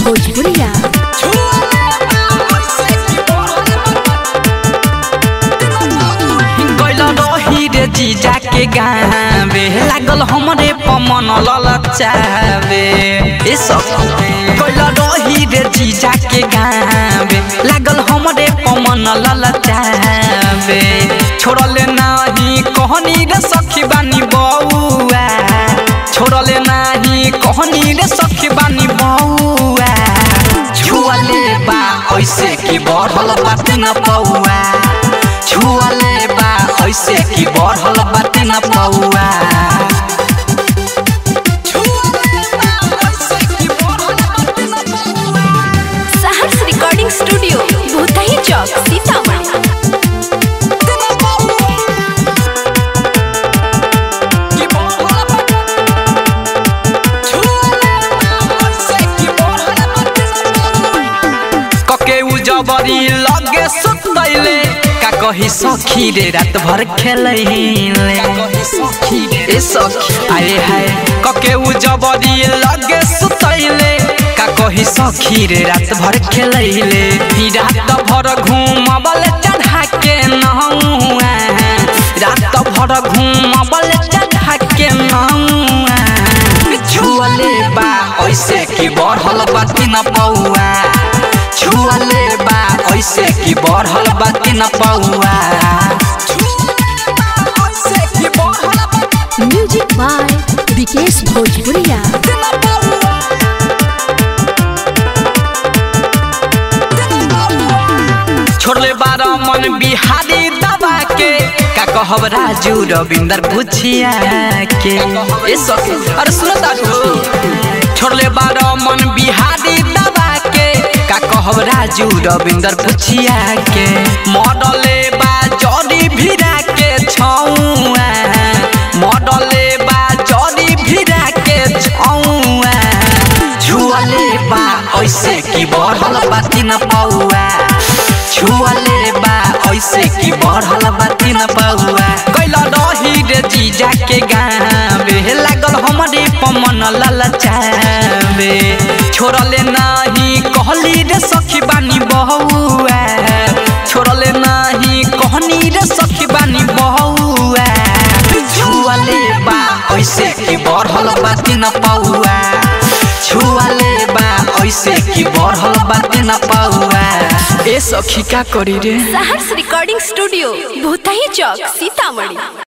भोजपुरिया गइल रही रे जीजा के गावे लागल हमरे पमन ललचावे ए सब गइल रही रे जीजा के गावे लागल हमरे पमन ललचावे छोड़ले नाही कहनी रे सखी बानी बौआ छोड़ले नाही कहनी रे सखी बानी बौआ छुअले बा ऐसे की बढ़ल बात न पौआ छुअले बा ऐसे की बढ़ल बात न पौआ सहर्ष रिकॉर्डिंग स्टूडियो भूतही चौक सीतामढ़ी कके उ जबरी लगे सुतैले का कही सखी रे रात भर खेलैले ए सखी आए हाय कके उ जबरी लगे सुतैले का कही सखी रे रात भर खेलैले ही रात भर घूमबल चढ़ा के नहुआ रात भर घूमबल चढ़ा के नहुआ छुअले बा ऐसे की बढ़ल बाती न पौआ छुअले बा ऐसे की बढ़ल बाती न पौआ म्यूजिक बाय विकेश भोजपुरिया छोड़ले बार मन बिहारी दबा के का कहब राजू रविंदर पुछिया के ए सखी अरे सुनो तारू छोड़ले बार मन बिहारी दबा के का कहब राजू रविंदर पुछिया के मॉडले बा जड़ी भिरा के छौआ मॉडले बा जड़ी भिरा के छौआ छुअले बा ऐसे की बढ़ल बाती न पौआ छुअले बा ऐसे की बढ़ल बाती न पौआ कैल रही रे जीजा के गावे लागल हमरे पमन ललचावे छोड़ले नाही कहली रे सखी बानी बहुआ छोड़ले नाही कहनी रे सखी बानी बहुआ छुअले बा ऐसे की बढ़ल बाती न पौआ छुअले बा ऐसे की बढ़ल बाती न पौआ ए सखी का करी रे सहर्ष रिकॉर्डिंग स्टूडियो भूतही चौक सीतामढ़ी